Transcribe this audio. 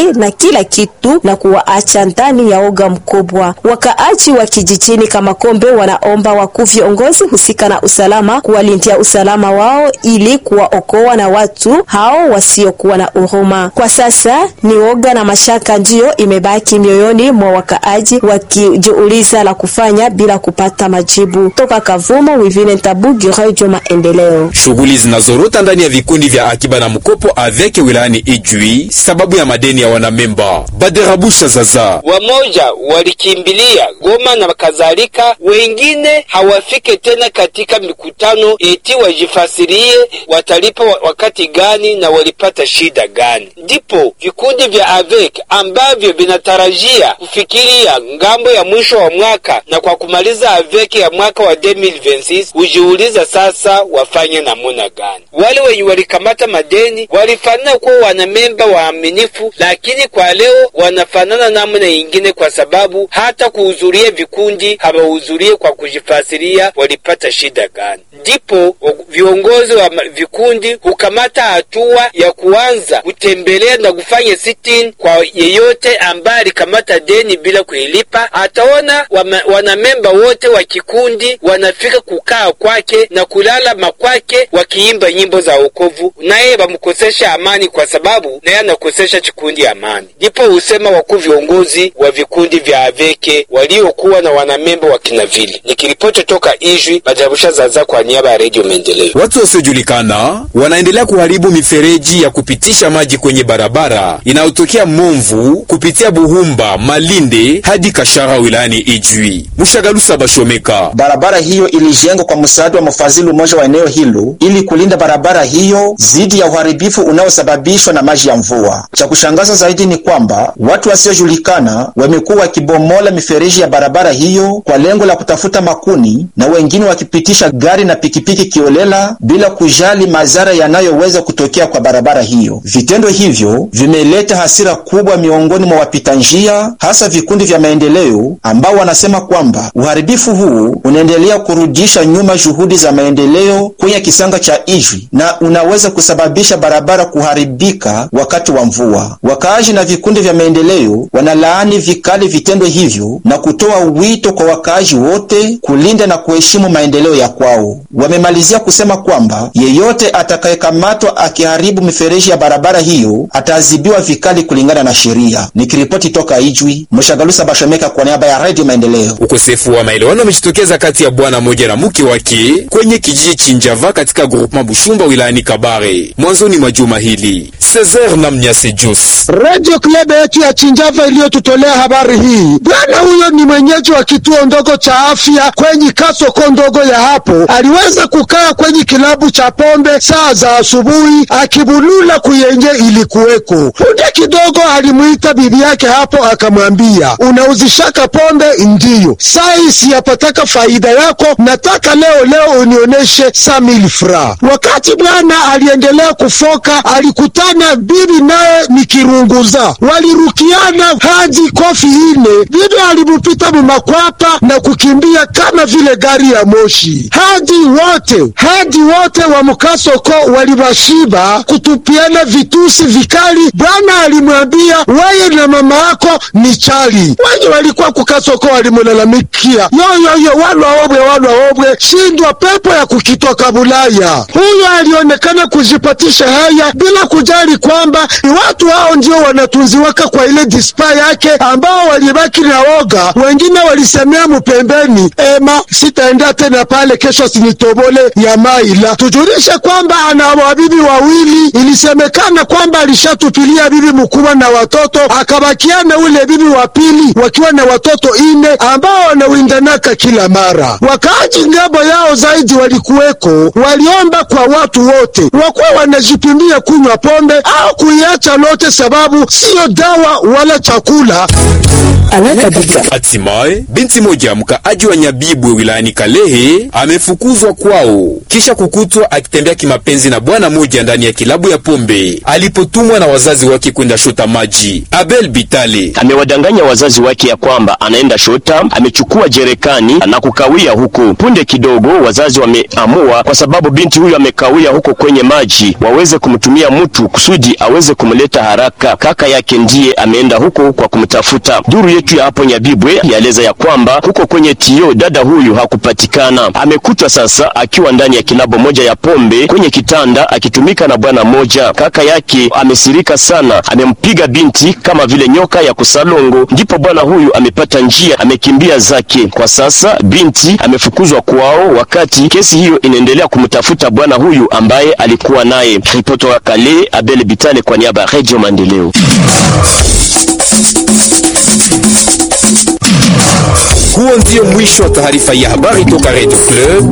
na kila kitu na kuwaacha ndani ya oga mkubwa. Wakaaji wa kijijini kama Kombe wanaomba wakuu viongozi husika na usalama kuwalindia usalama wao ili kuwaokoa na watu hao wasiokuwa na huruma. Kwa sasa ni oga na mashaka ndiyo imebaki mioyoni mwa wakaaji wakijiuliza la kufanya bila kupata majibu. Toka Kavumo, Wivine Ntabugi, Radio Maendeleo. Shughuli zinazorota ndani ya vikundi vya akiba na mkopo aveke wilayani Ijwi sababu ya madeni ya wanamemba. Baderabusha zaza wamoja walikimbilia Goma na kadhalika, wengine hawafike tena katika mikutano eti wajifasirie watalipa wakati gani na walipata shida gani. Ndipo vikundi vya AVEC ambavyo vinatarajia kufikiria ngambo ya mwisho wa mwaka na kwa kumaliza AVEC ya mwaka wa 2026 hujiuliza sasa wafanye namuna gani. Wale wenye walikamata madeni walifanana kuwa wanamemba waaminifu, lakini kwa leo wanafanana namna ingine, kwa sababu hata kuhudhuria vikundi hawahudhurie kwa kujifasiria walipata shida gani. Ndipo viongozi wa vikundi hukamata hatua ya kuanza kutembelea na kufanya sitini kwa yeyote ambaye alikamata deni bila kuilipa. Ataona wanamemba wote wa kikundi wanafika kukaa kwake na kulala makwake wakiimba nyimbo za wokovu, naye wamkosesha amani, kwa sababu naye anakosesha kikundi amani. Ndipo husema wakuu viongozi wa vikundi vya aveke waliokuwa na wanamemba wa kinavili. Nikiripoti toka Ijwi, Bajarusha Zaza kwa niaba ya Redio Maendeleo. Watu wasiojulikana wanaendelea kuharibu mifereji ya kupitisha maji kwenye barabara inayotokea Momvu kupitia Buhumba, Malinde hadi Kashara wilayani Ijwi. Mushagalusa Bashomeka. Barabara hiyo ilijengwa kwa msaada wa mfadhili mmoja wa eneo hilo ili kulinda barabara hiyo dhidi ya uharibifu unaosababishwa na maji ya mvua. Cha kushangaza zaidi ni kwamba watu wasiojulikana wamekuwa wakibomola mifereji ya barabara hiyo kwa lengo la kutafuta makuni na wengine wakipitisha gari na pikipiki kiolela bila kujali madhara yanayoweza kutokea kwa barabara hiyo. Vitendo hivyo vimeleta hasira kubwa miongoni mwa wapita njia, hasa vikundi vya maendeleo ambao wanasema kwamba uharibifu huu unaendelea kurudisha nyuma juhudi za maendeleo kwenye kisanga cha Ijwi na unaweza kusababisha barabara kuharibika wakati wa mvua. Wakaaji na vikundi vya maendeleo wanalaani vikali vitendo hivyo na kutoa wito kwa wakaaji wote kulinda na kuheshimu maendeleo ya kwao. Wamemalizia kusema kwamba yeyote atakayekamatwa akiharibu mifereji ya barabara hiyo ataadhibiwa vikali kulingana na sheria. Nikiripoti toka Ijwi, Mshagalusa Bashomeka kwa niaba ya Radio Maendeleo. Ukosefu wa maelewano umejitokeza kati ya bwana moja na mke wake kwenye kijiji Chinjava katika groupement Bushumba wilayani Kabare mwanzoni mwa juma hili. Cesar na Mnyase Jos, Radio Club yetu ya Chinjava iliyotutolea habari hii. Bwana huyo ni mwenyeji wa kituo ndogo cha afya kwenye kasoko ndogo ya hapo. Aliweza kukaa kwenye kilabu cha pombe saa za asubuhi akibulula kuyenye ilikuweko. Punde kidogo alimuita bibi yake hapo, akamwambia unauzishaka pombe? Ndiyo. Sai siyapataka faida yako, nataka leo leo unioneshe samil fra. Wakati bwana aliendelea kufoka, alikutana bibi naye ni kirunguza, walirukiana hadi kofi ine. Bibi alimupita mumakwapa na kukimbia kama vile gari ya moshi, hadi wote hadi wote wa mukasoko walibashiba kutupiana vitusi vikali. Bwana alimwambia weye na mama yako ni chali. Wenye walikuwa kukasoko walimulalamikia yoyoyo, walwa obwe walwa obwe, shindwa pepo ya kukitoka Bulaya. Huyo alionekana kujipatisha haya bila kujali kwamba ni watu hao ndio wanatunziwaka kwa ile dispa yake, ambao walibaki na woga. Wengine walisemea mupembeni, ema sitaenda tena pale, kesho sinitobole ya maila. Tujulishe kwamba ana wabibi wawili. Ilisemekana kwamba alishatupilia bibi mkubwa na watoto, akabakiana ule bibi wa pili wakiwa na watoto ine ambao wanawindanaka kila mara. Wakaaji ngambo yao zaidi walikuweko, waliomba kwa watu wote wakuwa wanajipimia kunywa pombe au kuiacha lote, sababu siyo dawa wala chakula. Hatimaye binti moja mkaaji wa Nyabibwe wilayani Kalehe amefukuzwa kwao kisha kukutwa akitembea kimapenzi na bwana moja ndani ya kilabu ya pombe alipotumwa na wazazi wake kwenda shota maji. Abel Bitale amewadanganya wazazi wake ya kwamba anaenda shota, amechukua jerekani na kukawia huko. Punde kidogo wazazi wameamua, kwa sababu binti huyo amekawia huko kwenye maji, waweze kumtumia mtu kusudi aweze kumleta haraka. Kaka yake ndiye ameenda huko kwa kumtafuta. Duru yetu ya hapo Nyabibwe yaeleza ya kwamba huko kwenye tio dada huyu hakupatikana. Amekutwa sasa akiwa ndani ya kilabo moja ya pombe kwenye kitanda akitumika na bwana moja. Kaka yake amesirika sana, amempiga binti kama vile nyoka ya kusalongo. Ndipo bwana huyu amepata njia, amekimbia zake. Kwa sasa binti amefukuzwa kwao, wakati kesi hiyo inaendelea kumtafuta bwana huyu ambaye alikuwa naye. Ripoti wa Kale, Abel Bitale kwa niaba ya Radio Maendeleo. Huo ndio mwisho wa taarifa ya habari toka Radio Club.